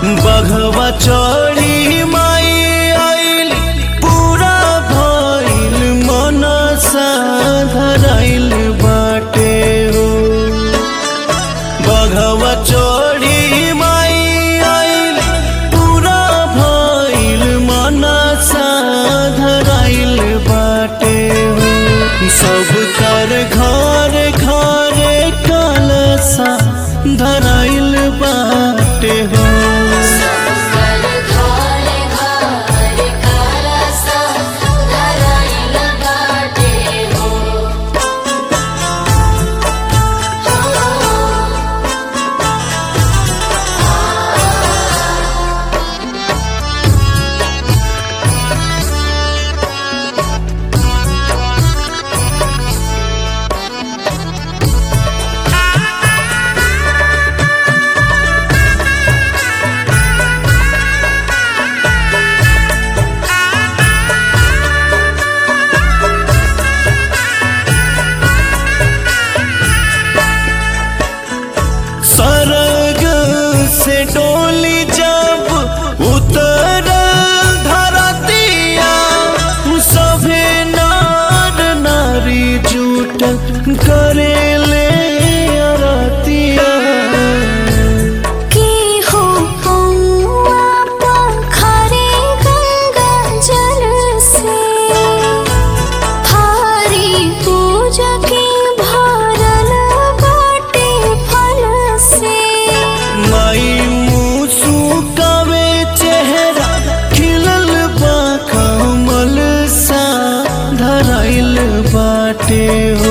बघवा चढ़ी माई आइल पूरा भइल मनसा धराइल बाटे हो बघवा चढ़ी माई आइल पूरा भइल मनसा धराइल बाटे हो सब कर घर घर कलसा धराइल बाटे हो सकल घरे घरे कलसा धराइल बाटे हो सरग से डोली जब उतर धरतिया सभे नार नारी जूट करेले अरतिया की हो हौआ पोखरे गंगा जल से थारी पूजा के भरल बाटे फल से माई मुसु कवे चेहरा खिलल बा कमल सा धराइल बाटे हो